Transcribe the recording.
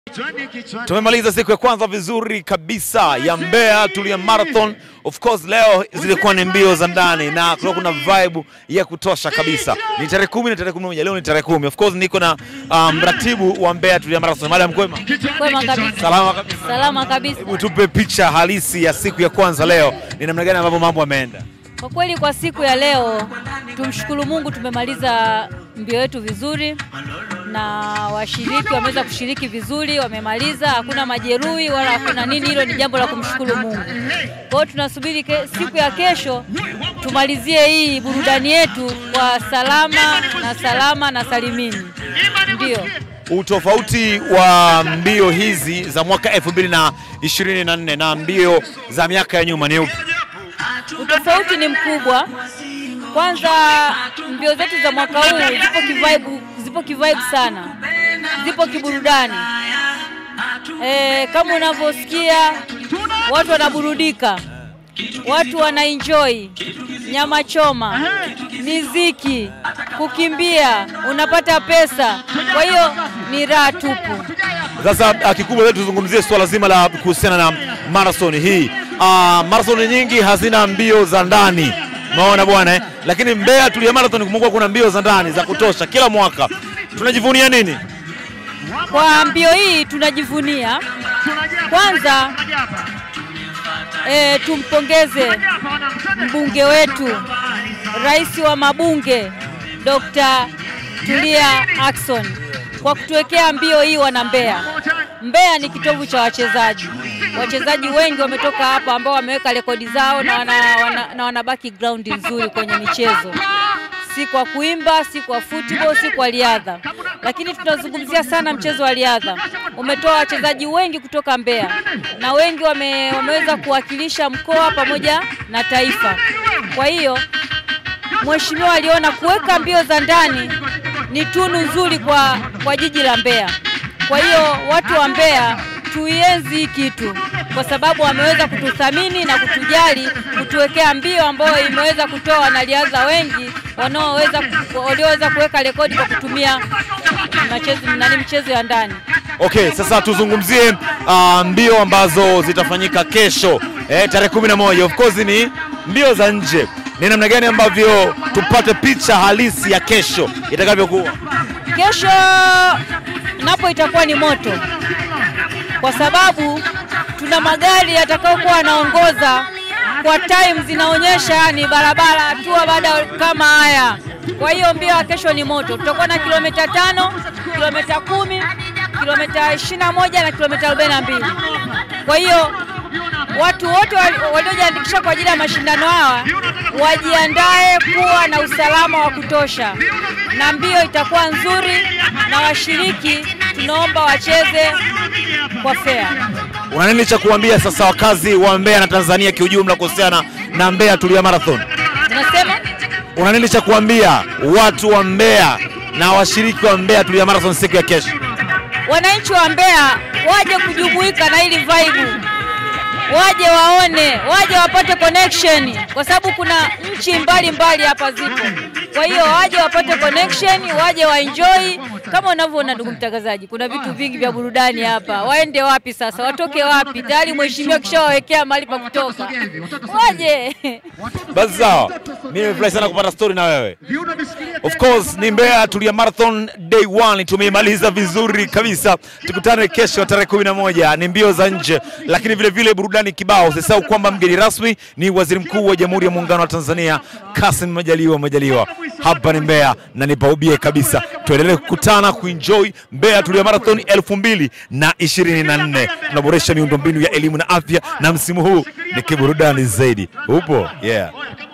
Tumemaliza siku ya kwanza vizuri kabisa ya Mbeya Tulia Marathon. Of course leo zilikuwa ni mbio za ndani na kulikuwa kuna vibe ya kutosha kabisa. Ni tarehe kumi na tarehe kumi na moja leo ni tarehe kumi. Of course niko na um, mratibu wa Mbeya Tulia Marathon. Madam Kwema. Kwema kabisa. Salama kabisa. Salama kabisa. Hebu tupe picha halisi ya siku ya kwanza leo. Ni namna gani ambavyo mambo yameenda? Kwa kweli kwa siku ya leo tumshukuru Mungu, tumemaliza mbio yetu vizuri na washiriki wameweza kushiriki vizuri, wamemaliza, hakuna majeruhi wala hakuna nini. Hilo ni jambo la kumshukuru Mungu. Kwa hiyo tunasubiri ke, siku ya kesho tumalizie hii burudani yetu kwa salama na salama na salimini. Ndio. Utofauti wa mbio hizi za mwaka 2024 na mbio za miaka ya nyuma ni upi? Utofauti ni mkubwa. Kwanza mbio zetu za mwaka huu zipo kivibe, zipo kivibe sana, zipo kiburudani. E, kama unavyosikia watu wanaburudika, watu wanaenjoy nyama choma, miziki, kukimbia, unapata pesa. Kwa hiyo ni raha tupu. Sasa uh, kikubwa letu tuzungumzie swala zima la kuhusiana na marathon hii. Uh, marathon nyingi hazina mbio za ndani, umeona bwana eh? Lakini Mbeya Tulia Marathon kumekuwa kuna mbio za ndani za kutosha kila mwaka. Tunajivunia nini? Kwa mbio hii tunajivunia kwanza, e, tumpongeze mbunge wetu, rais wa mabunge Dr. Tulia Ackson kwa kutuwekea mbio hii wana Mbeya. Mbeya ni kitovu cha wachezaji. Wachezaji wengi wametoka hapa ambao wameweka rekodi zao na wana, wana, na wana background nzuri kwenye michezo, si kwa kuimba, si kwa football, si kwa riadha, lakini tunazungumzia sana mchezo wa riadha. Umetoa wachezaji wengi kutoka Mbeya na wengi wame, wameweza kuwakilisha mkoa pamoja na taifa. Kwa hiyo mheshimiwa aliona kuweka mbio za ndani ni tunu nzuri kwa, kwa jiji la Mbeya. Kwa hiyo watu wa Mbeya tuienzi hii kitu kwa sababu wameweza kututhamini na kutujali, kutuwekea mbio ambayo imeweza kutoa wanariadha wengi wanaoweza walioweza kuweka rekodi kwa kutumia mchezo nani mchezo ya ndani. Okay, sasa tuzungumzie uh, mbio ambazo zitafanyika kesho eh, tarehe kumi na moja. Of course ni mbio za nje. Ni namna gani ambavyo tupate picha halisi ya kesho itakavyokuwa? Kesho napo itakuwa ni moto, kwa sababu tuna magari yatakayokuwa yanaongoza kwa time zinaonyesha ni barabara hatua baada kama haya. Kwa hiyo mbio ya kesho ni moto, tutakuwa na kilomita tano, kilomita kumi, kilomita ishirini na moja na kilomita arobaini na mbili. Kwa hiyo watu wote waliojiandikisha kwa ajili ya mashindano hawa wajiandae kuwa na usalama wa kutosha, na mbio itakuwa nzuri, na washiriki tunaomba wacheze kwa fair. Una nini cha kuambia sasa wakazi wa Mbeya na Tanzania kiujumla kuhusiana na Mbeya Tulia Marathon? Tunasema Una nini cha kuambia watu wa Mbeya na washiriki wa Mbeya Tulia Marathon siku ya kesho? wananchi wa Mbeya waje kujumuika na hili vibe, waje waone, waje wapate connection, kwa sababu kuna nchi mbalimbali hapa zipo. Kwa hiyo waje wapate connection, waje waenjoy. Kama unavyoona ndugu mtangazaji, kuna vitu vingi vya burudani hapa. Waende wapi sasa? Watoke wapi? Tayari mheshimiwa kishawawekea mahali pa kutoka, waje Basi sawa, mimi nimefurahi sana kupata story na wewe. Of course ni Mbeya Tulia Marathon day one tumeimaliza vizuri kabisa. Tukutane kesho tarehe kumi na moja ni mbio za nje, lakini vile vile burudani kibao. Usisahau kwamba mgeni rasmi ni Waziri Mkuu wa Jamhuri ya Muungano wa Tanzania Kassim Majaliwa Majaliwa. Hapa ni Mbeya na nipaubie kabisa, tuendelee kukutana kuenjoy Mbeya Tulia Marathon elfu mbili na ishirini na nne. Tunaboresha miundombinu ya elimu na afya, na msimu huu ni kiburudani zaidi. Upo? Yeah.